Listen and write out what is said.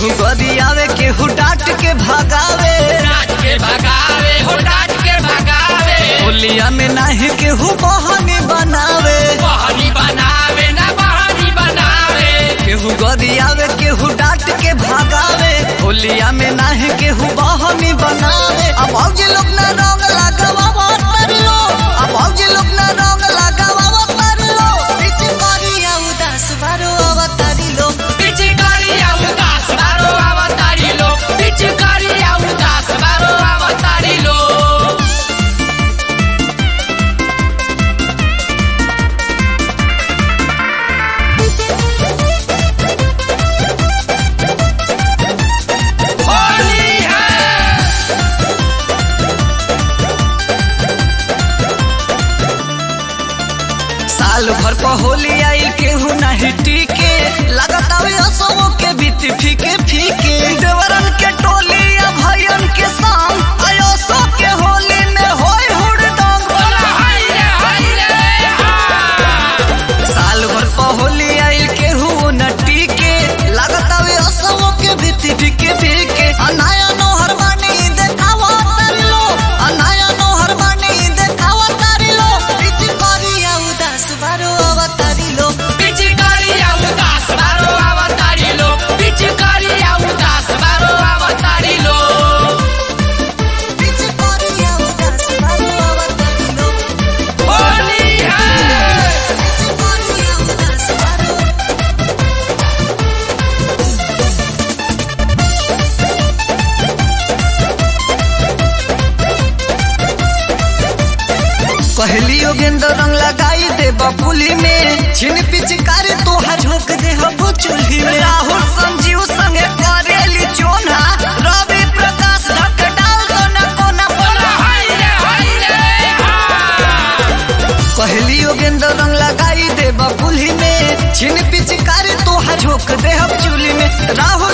केहू गरियावे केहू डांट के भगावे डांट के भगावे हो डांट के भगावे होलिया में नाही केहू बहाने बनावे बहनी बनावे ना बहनी बनावे केहू गरियावे केहू डांट के भगावे होलिया में नाही केहू बहाने बनावे अब औजे लोग ना रंग लगावा तर लो अब औजे लोग ना रंग लगावा तर लो बीच गरिया उदास बारो अवतारी लो पिचकारिया उदास बारो अवतारी लो पिचकारिया उदास बारो अवतारी लो होली है साल भर पर होली आई केहू नहीं टीके लगातार असमो के बीत फीके फीके देवरन के टोली या भयन के संग आयो सो के होली में होय हुड़दंग बोला हाय रे हाय रे हा साल भर पर होली आई केहू न टीके लगातार असमो के बीत फीके फीके अनाया नोहर बानी देखावा तारी लो अनाया नोहर बानी देखावा तारी लो बीच करिया उदास बारो अवतारी लो पिचकारिया उदास बारो अवतारी लो पिचकारिया उदास बारो अवतारी लो बीच करिया उदास बारो अवतारी लो होली है पहली योगेंद्र रंग लगाई दे बबुली में छिन पिचकारी तोहा झोंक दे हबो चूल्ही में राहुल संजीव संगे करेली चोना रवि प्रकाश ढक डाल दो न कोना बोला बोला हाय रे हाय रे हा पहली योगेंद्र रंग लगाई दे बबुली में छिन पिचकारी तोहा झोंक दे हम चूल्ही में राहुल